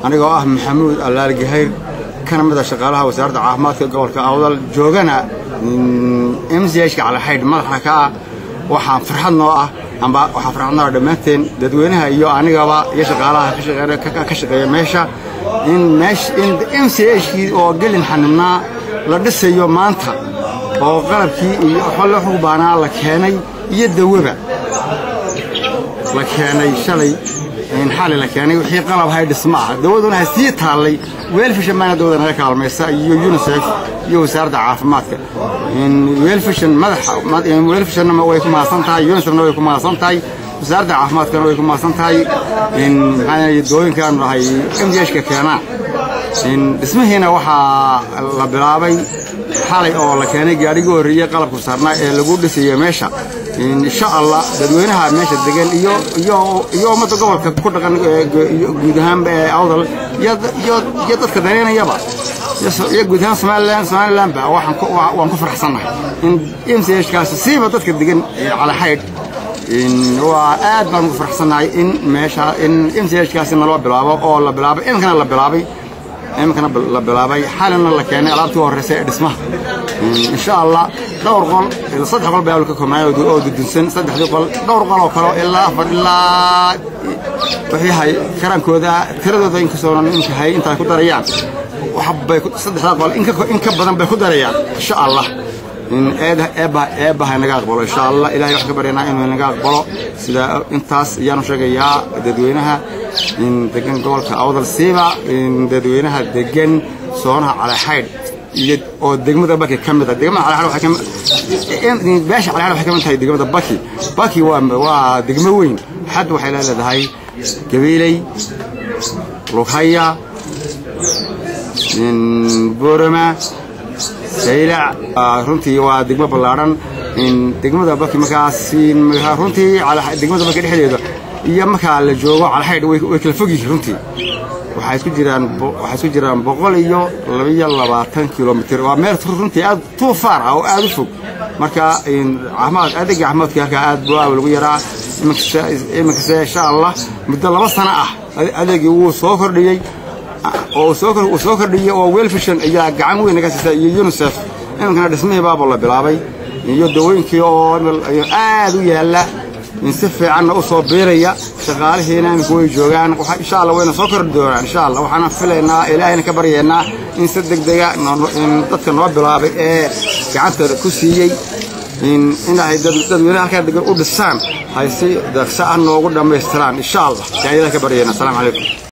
anigoo ah maxamuud allaal gahayr kana mid a shaqaalaha wasaaradda caafimaadka gobolka awdal joogana m c hka calaxaydh madaxa ka ah waxaan farxad noo ah amba waxaa farxad noo ah dhammaanteen dadweynaha iyo anigaba iyo shaqaalaha ka shaqeeya meesha in m c hkii oo gelin xanibnaa la dhisayo maanta oo qalabkii iyo xolle xubaanaa la keenay iyo dawaba la keenay shalay xali la keenay wixii qalab hay dhisma ah dawaduna ha sii taallay weelfishan baana dawada naga kaalmaysa iyo unisef iyo wasaaradda caafimaadka weelfishan madaxa weelfishanna way ku mahadsan tahay unisefna way ku mahadsan tahay wasaaradda caafimaadkana way ku mahadsan tahay maxaa dawooyinkaanu dhahay m d hka keenaa dhismihiina waxaa la bilaabay xalay oo la keenay gaadhigii horreeyey qalabku saarnaa ee lagu dhisayo meesha insha allah dadweynaha meesha degan iyo iyo ummadda gobolka ku dhaqan guud ahaanba ee awdal iyo dadka daneynayaba iyo guud ahaan somalilan somalilanba waan ku faraxsannahay in m c hkaasi siiba dadka degan calaxaydh waa aad baan ugu faraxsannahay in meesha in m c hkaasi naloo bilaabo oo la bilaabay iminkana la bilaabay iminkana la bilaabay xalina la keenay alaabtii horeysa ee dhismaha insha allah dhowr qol saddex qol baa ka koobnaa oo dudunsan saddexdii qol dhowr qol oo kale ilaa afar ilaa wixii hay karaankooda tiradooda inkastoo inka hay intaa ku darayaan waxbay saddexdaa qol in ka badan bay ku darayaan insha allah eebbaha naga aqbalo insha allah ilahay waxaan ka baryanaa inuu naga aqbalo sida intaas ayaanu sheegayaa dadweynaha degan gobolka awdal siiba dadweynaha degan soonaha calaxaydh iyo oo degmada baki ka mid ah degmada calaxaydh waxay ka beesha calaxaydh waxay ka mid tahay degmada baki baki waa waa degmo weyn xad waxay leedahay gabiiley lughaya boorama saylac runtii waa degmo ballaadhan degmada baki markaas runtii degmada baki dhexdeeda iyo markaa la joogo calaxaydh way kala fog yihiin runtii waxay isku jiraan waxay isku jiraan boqol iyo labiyo labaatan kilomitr waa meel runtii aad too far ah oo aad u fog marka caafimaad adeega caafimaadka halkaa aad buu aawal ugu yaraa iminkase insha allah muddo laba sano ah adeegii wuu soo kordhiyey oo uu soo kordhiyey oo welfishan ayaa gacan weyn naga siisa iyo unisef iminkana dhismihii baaba la bilaabay iyo dawooyinkii oo aad u yaalla si fiicanna u soo biiraya shaqaalihiina imika way joogaan insha allah wayna soo kordhi doonaan insha allah waxaana filaynaa ilaahayna ka baryaynaa in si degdega dadka noo bilaabay ee gacanta ku siiyey inay dadweyne halkaa degan u dhisaan hay si daqsa ah noogu dhammaystiraan insha allah yaa ilaah ka baryaynaa asalaamu calaykum